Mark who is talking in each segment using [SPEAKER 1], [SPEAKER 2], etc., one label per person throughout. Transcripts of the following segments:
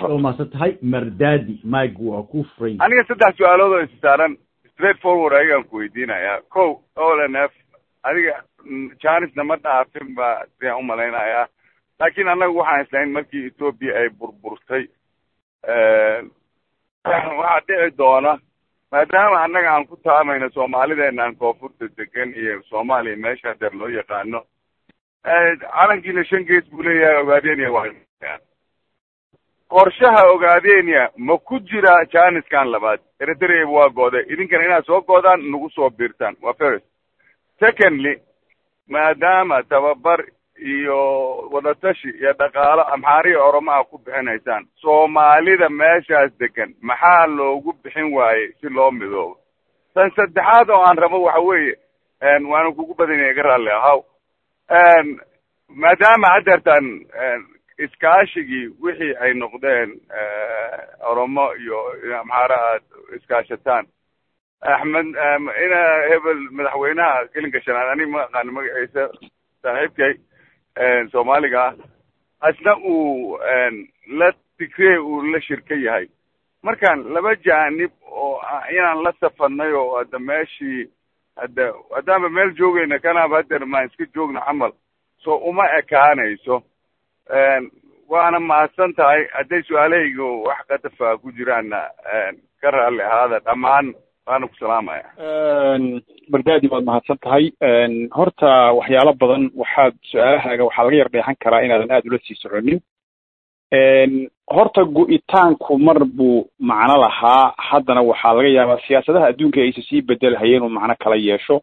[SPEAKER 1] waa mahadsan tahay mardadi mike waa ku furay
[SPEAKER 2] aniga saddex su-aalood oo issaaran straight forward ayagaan ku weydiinayaa ko o n f adiga janisna ma dhaafin ba siaan umalaynayaa laakiin annaga waxaan islahayn markii ethoopia ay burburtay waxaa dhici doona maadaama annaga aan ku taamayno soomaalideenaan koonfurta degan iyo soomaaliya meesha hadeer loo yaqaano calankiina shan gees buu leeyahay ogaadenia waa qorshaha ogaadenia ma ku jira janiskan labaad eritrea waa goode idinkana inaad soo goodaan nagu soo biirtaan waa first secondly maadaama tababar iyo wadatashi iyo dhaqaalo amxaariya oromaha ku bixinaysaan soomaalida meeshaas degan maxaa loogu bixin waayey si loo midoobo tan saddexaad oo aan rabo waxa weeye waana kugu badanya iga raalli ahaw maadaama haddeertaan iskaashigii wixii ay noqdeen oromo iyo amxaare aad iskaashataan axmed ina hebel madaxweynaha gelinka shanaad anig ma aqaano magaciisa saaxiibkay soomaaliga ah asna uu la tigree uu la shirka yahay markaan laba jaanib oo inaan la safanay oo hadda meeshii hadda haddaanba meel joogayna kanaaba hadeer maan iska joogno camal so uma ekaanayso waana mahadsan tahay hadday su-aalahaygu wax katafa ku jiraanna ka raalli ahaada dhammaan waana ku salaamaya
[SPEAKER 3] bardadi waad mahadsan tahay horta waxyaalo badan waxaad su-aalahaaga waxaa laga yar dheexan karaa inaadan aada ula sii soconin horta go-itaanku mar buu macno lahaa haddana waxaa laga yaabaa siyaasadaha adduunka aysa sii bedelhayeen uu macno kala yeesho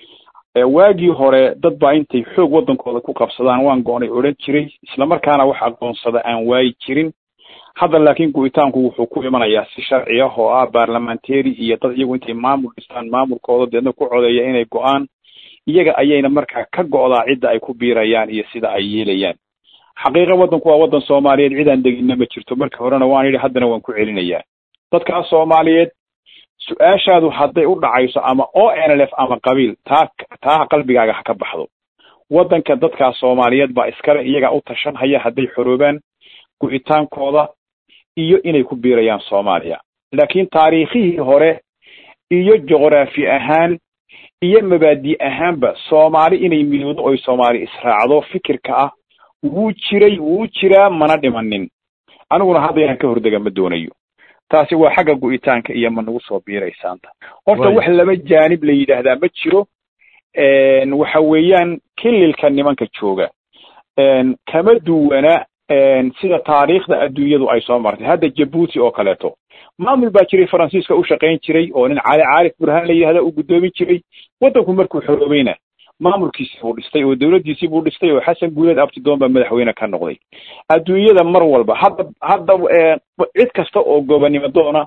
[SPEAKER 3] waagii hore dad baa intay xoog waddankooda ku qabsadaan waan go-nay odhan jiray islamarkaana wax aqoonsada aan waayi jirin hadda laakiin go-itaanku wuxuu ku imanayaa si sharci ah oo ah barlamentary iyo dad iyagu intay maamul dhistaan maamulkooda deedna ku codeeya inay go-aan iyaga ayayna markaa ka go-daa cidda ay ku biirayaan iyo sida ay yeelayaan xaqiiqa waddanku waa waddan soomaaliyeed cidaan deginna ma jirto marka horena waan yidhi haddana waan ku celinayaa dadkaas soomaaliyeed su-aashaadu hadday u dhacayso ama o n l f ama qabiil taa taa qalbigaaga ha ka baxdo waddanka dadkaas soomaaliyeed baa iskale iyagaa u tashanhaya hadday xoroobaan go-itaankooda iyo inay ku biirayaan soomaaliya laakiin taariikhihii hore iyo juqraafi ahaan iyo mabaadi ahaanba soomaali inay midoodo oy soomaali israacdo fikirka ah wuu jiray wuu jiraa mana dhimanin aniguna hadda inaan ka hordega ma doonayo taasi waa xagga go-itaanka iyo ma nagu soo biiraysaanta horta wax laba jaanib la yidhaahdaa ma jiro waxa weeyaan kililka nimanka jooga kama duwana sida taariikhda adduunyadu ay soo martay hadda jabuuti oo kaleeto maamul baa jiray faransiiska u shaqayn jiray oo nin cali caarif burhaan la yidhahda uu guddoomin jiray waddanku markuu xoroobayna maamulkiisii buu dhistay oo dawladdiisii buu dhistay oo xasan guuleed abtidoon baa madaxweyne ka noqday adduunyada mar walba hadda hadda cid kasta oo gobonimo doona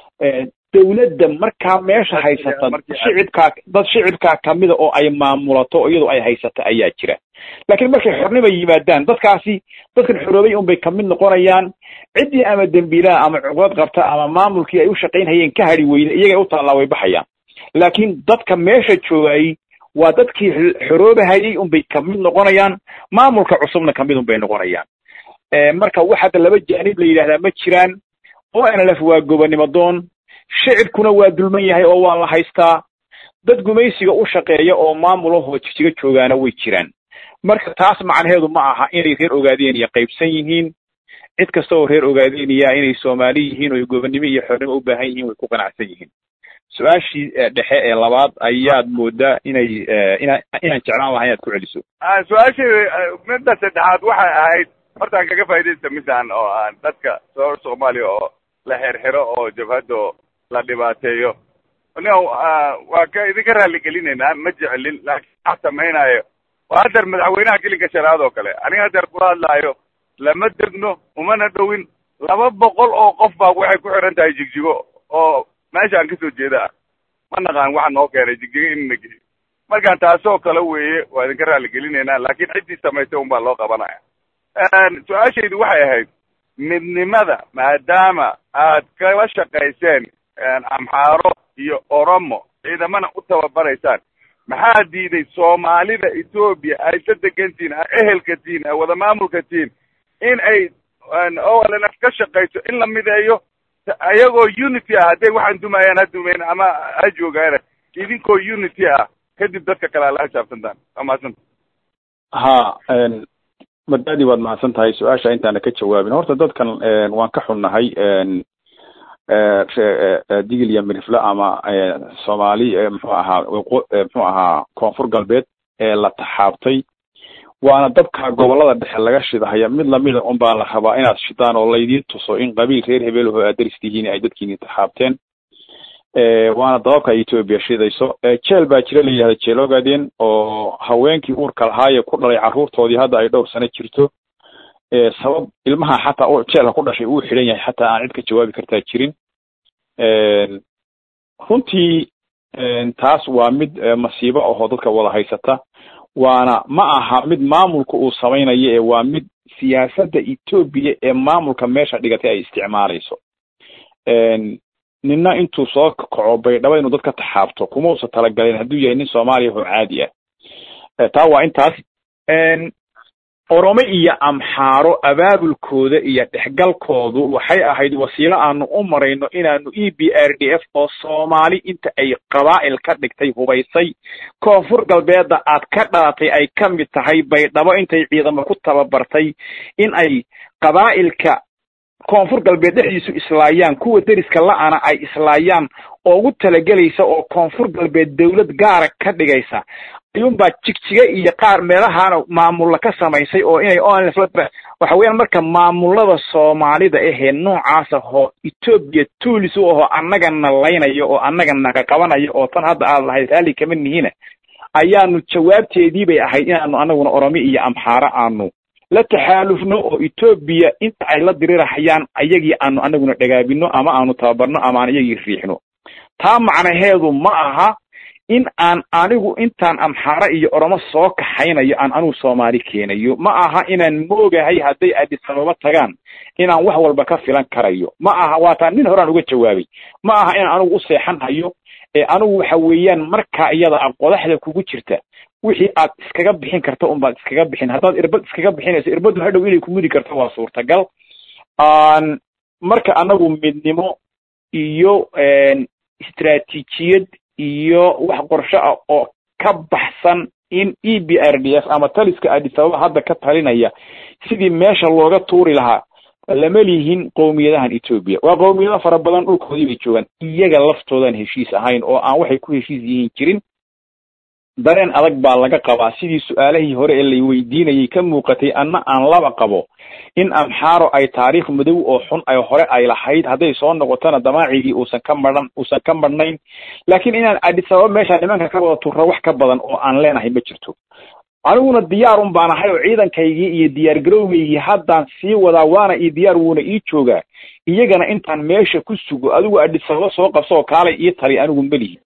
[SPEAKER 3] dawladda markaa meesha haysata shicibkaa dad shicibkaa kamida oo ay maamulato iyadoo ay haysata ayaa jira laakiin markay xornima yimaadaan dadkaasi dadkan xoroobay unbay kamid noqonayaan ciddii ama dembiilaha ama cuqdad qabta ama maamulkii ay u shaqaynhayeen ka hadhi weyda iyagay u taallaa way baxayaan laakiin dadka meesha joogayay waa dadkii xoroobahayay unbay kamid noqonayaan maamulka cusubna kamid unbay noqonayaan marka wax hadda laba jaanib la yidhahdaa ma jiraan o n l f waa gobonimo doon shicibkuna waa dulman yahay oo waa la haystaa dad gumaysiga u shaqeeya oo maamulahoo jigjiga joogaana way jiraan marka taas macnaheedu ma aha inay reer ogaadeniya qaybsan yihiin cid kasta oo reer ogaadeniya inay soomaali yihiin oo gobonnimo iyo xornimo u baahan yihiin way ku qanacsan yihiin su-aashii dhexe ee labaad ayaad moodaa inay ina inaan jeclaan lahaa inaad ku celiso
[SPEAKER 2] su-aashii midda saddexaad waxay ahayd hortaan kaga faa'idaysta midaan oo aan dadka soo soomaaliya oo la xirxiro oo jabhadda la dhibaateeyo no waa ka idinka raaligelinaynaa ma jecelin laakiin waxaa samaynayo waa hadeer madaxweynaha gelinka shanaad oo kale aniga hadeer kula hadlaayo lama degno umana dhowin laba boqol oo qof baa waxay ku xiran tahay jigjigo oo meeshaan kasoo jeeda ah ma naqaan waxa noo keenay jigjigo inna geeyo markaan taasoo kale weeye waa idinka raaligelinaynaa laakiin ciddii samaysay un baa loo qabanaya su-aashaydu waxay ahayd midnimada maadaama aad kala shaqayseen amxaaro iyo oromo ciidamana u tababaraysaan maxaa diiday soomaalida etoobiya ay sa degantihiin a ehelka tihiin a wada maamulka tihiin in ay olnf ka shaqayso in la mideeyo ayagoo unity ah hadday waxaan dumayaan ha dumeyn ama ha joogaana idinkoo unity ah kadib dadka kale ala xisaabtantaan waa mahadsanta
[SPEAKER 3] ha madadi waad mahadsan tahay su-aasha intaana ka jawaabin horta dadkan waan ka xunnahay digil iyo mirifle ama soomaali muxuu ahaa muxuu ahaa koonfur galbeed ee la taxaabtay waana dabka gobolada dhexe laga shidahaya mid lamida un baa la rabaa inaad shidaan oo laydiin tuso in qabiil reer hebelaho aad daris tihiin ay dadkiini taxaabteen waana dababka etoobiya shidayso jeel baa jira la yidhahda jeel ogaadeen oo haweenkii uurka lahaaye ku dhalay carruurtoodii hadda ay dhowr sano jirto sabab ilmaha xataa jeelka ku dhashay uu xidhan yahay xataa aan cid ka jawaabi kartaa jirin runtii taas waa mid masiibo ahoo dadka wada haysata waana ma aha mid maamulka uu samaynayo ee waa mid siyaasadda etoobiya ee maamulka meesha dhigatay ay isticmaalayso nina intuu soo kaco baydhabo inuu dadka taxaabto kuma usa talagalin hadduu yahay nin soomaaliya oo caadi ah taa waa intaas oromo iyo amxaaro abaabulkooda iyo dhexgalkoodu waxay ahayd wasiilo aanu u marayno inaanu e b r d f oo soomaali inta ay qabaa'il ka dhigtay hubaysay koonfur galbeedda aad ka dhalatay ay ka mid tahay baydhabo intay ciidamo ku tababartay in ay qabaa'ilka koonfur galbeed dhexdiisu islaayaan kuwa deriska la-ana ay islaayaan oo ugu talagelaysa oo koonfur galbeed dawlad gaara ka dhigaysa ayuunbaa jigjiga iyo qaar meelahaana maamulla ka samaysay oo inay onlf waxa weeyaan marka maamulada soomaalida ahee noocaas ahoo etoobiya tuulis u ahoo annagana laynayo oo annagana qaqabanayo oo tan hadda aad lahayd raalli kama nihina ayaanu jawaabteedii bay ahayd inaanu anaguna oromi iyo amxaaro aanu la taxaalufno oo etoobiya inta ay la dirirahayaan ayagii aanu anaguna dhagaabino ama aanu tababarno ama aan iyagii riixno taa macnaheedu ma aha in aan anigu intaan amxaaro iyo oromo soo kaxaynayo aan anigu soomaali keenayo ma aha inaan moogahay hadday adisababa tagaan inaan wax walba ka filan karayo ma aha waataan nin horaan uga jawaabay ma aha inaan anigu u seexan hayo ee anigu waxa weeyaan markaa iyada a qodaxda kugu jirta wixii aad iskaga bixin karta unbaad iskaga bixin haddaad irbad iskaga bixinayso irbaddu hadhow inay kumudi karto waa suurtagal marka anagu midnimo iyo istraatiijiyad iyo wax qorsho ah oo ka baxsan in e b r d f ama taliska adisababa hadda ka talinaya sidii meesha looga tuuri lahaa lama lihin qowmiyadahan etoobiya waa qowmiyado fara badan dhulkoodii bay joogaan iyaga laftoodan heshiis ahayn oo aan waxay ku heshiis yihiin jirin dareen adag baa laga qabaa sidii su-aalihii hore ee lay weydiinayay ka muuqatay anna aan laba qabo in amxaaro ay taariikh madow oo xun ay hore ay lahayd hadday soo noqotona damaacigii uusan ka madhan uusan ka madhnayn laakiin inaan adisababa meesha nimanka ka wada turro wax ka badan oo aan leenahay ma jirto aniguna diyaar un baan ahay oo ciidankaygii iyo diyaar garowgaygii haddaan sii wadaa waana io diyaar wuuna ii joogaa iyagana intaan meesha ku sugo adigu adisababa soo qabso oo kaalay ii tali anigu melihi